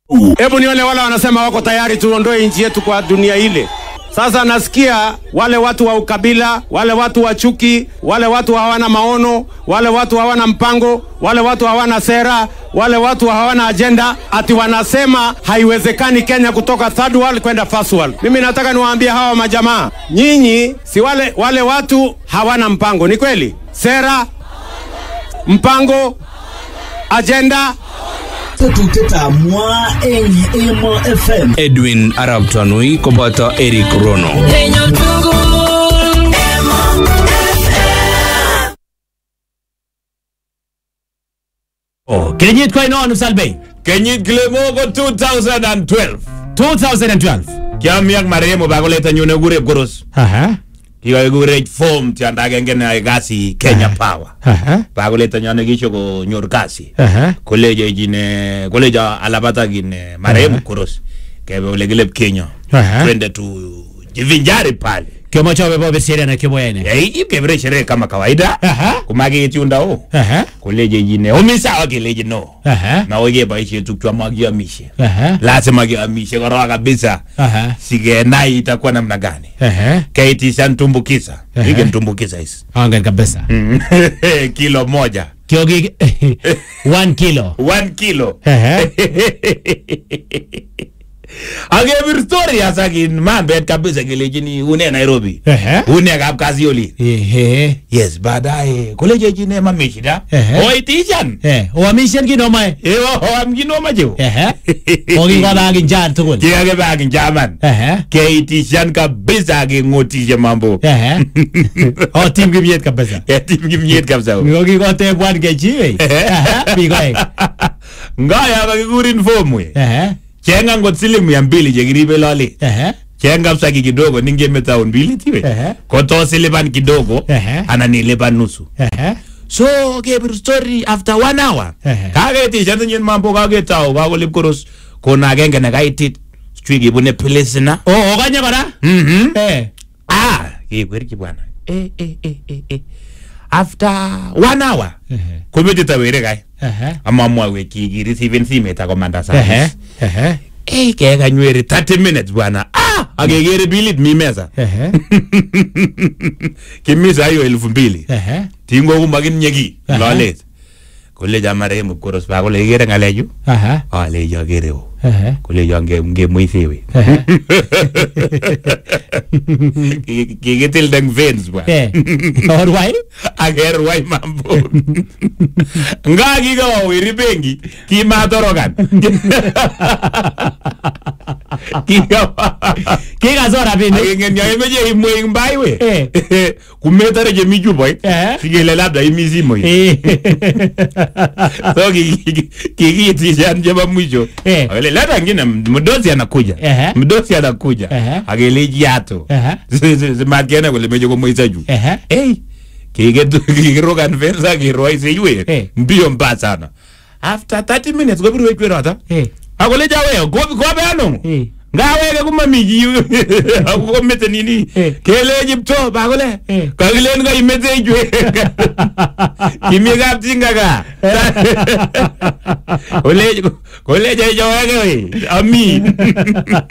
Hebu nione wale wanasema wako tayari tuondoe nchi yetu kwa dunia ile. Sasa nasikia wale watu wa ukabila, wale watu wa chuki, wale watu hawana maono, wale watu hawana mpango, wale watu hawana sera, wale watu hawana ajenda, ati wanasema haiwezekani Kenya kutoka third world kwenda first world. Mimi nataka niwaambie hawa majamaa, nyinyi si wale, wale watu hawana mpango, ni kweli? Sera, mpango, ajenda, tetutietab mwa eng Emo FM Edwin Arab Tanui koboto Eric Rono. Oh, kenyit ko ainon Salbei? Kenyit kilemo ko 2012. 2012. Kiami ak marehemu bakoletanyu nekure Koros. Aha. Kikakikure form tiondo agenge neyoe kasi Kenya Power. Aha. Bakoletanyo nekisho konyor kasi. Aha. Kolejo ine kolejo alapata kine marehemu Koros. Kebe ole kile Kenya. Aha. Twende tu jivinjari pale. Kiomoche obe bobe sherehe na kiboyene. Eh, kebire sherehe kama kawaida. Aha. Kumakiit yunda o. Aha. Kolejo ine omisawa keleji no. Aha. Na keboishe tukchwa makiamishe. Aha. lazima kiamishe korok kabisa Aha. sikenai itakuwa namna gani Aha. kaitishan tumbukiza Ehe. ike tumbukiza hizi Angen kabisa. kilo moja Kiogi 1 kilo. one kilo Aha. akebir story hasa kin mambet kabisa kelechini une nairobi Ehe. une kapkazi oli Ehe. yes baadaye kolechechine mami shida Ehe. oitishan Eh, oamishen kino mae. amkinomachewo Ehe. Okingobagin jan tugul. kikakebak jaman Ehe. keitishan kabisa akeng'otishe mambo Ehe. Oh, team kimyet kabisa. ketim kimyet kabisa Ngokikotebwan kechiwe. Aha. Bikoek. ngaya kakikurin fomwe Ehe. chenga ngot siling mia mbili chekiribe lolet Ehe. cheng kabisa ki kidogo ningeme taun mbili tiwe Ehe. kotos ilipan kidogo Ehe. anan ilipan nusu Ehe. so kebir story after one hour Ehe. kaketishan tinyin mambo kaketau kakolip koros kona agenge nekaitit chui kibune pilisina Oh, okanye kora? Mhm. Eh. ah kekwerchi bwana Eh, eh, eh, eh, eh. after one hour Ehe. kometito were kai Ehe. amamwawech kikirisiven simet akomanda Ehe. service Ehe. Ei, kekanyweri 30 minutes bwana ah, akekere bilit mi meza Ehe. kimisa hiyo elfu mbili Ehe. tingokumakinyeki Aha. lolet kolecho marehemu koros pa kole ikere ngalechu Aha. alecho akere o Ehe. kolecho ngemwisewe Ehe. kikitilde eng veins bwana Eh. Orwai? akerwai mambo nga kikawawiri benki kimatorokan Kikasor rabinik. akingen ya imeche imwe ing mbaiwe Eh. kumetare chemi chupoit Eh. sikele labda imi simoit Eh. so kikiitishan chebo mwisho Eh. akele leta ngine mdosi anakuja Ehe. mdosi anakuja Ehe. akelechi yato Ehe. simatkene kole meche komweisa juu Ehe. Hey, kikitu- kikirokan fensa kirwaiseiwe Eh. mbio mba sana after 30 minutes kobirwech kweroto Eh. akolecha weyo kobe ano Eh. ngaweke komami chi akomete nini Eh. kelechi pto bakole Eh. kakilen kaimete ichwe kimi kaptinga ka Kolejo- kolejo ichoweke we ami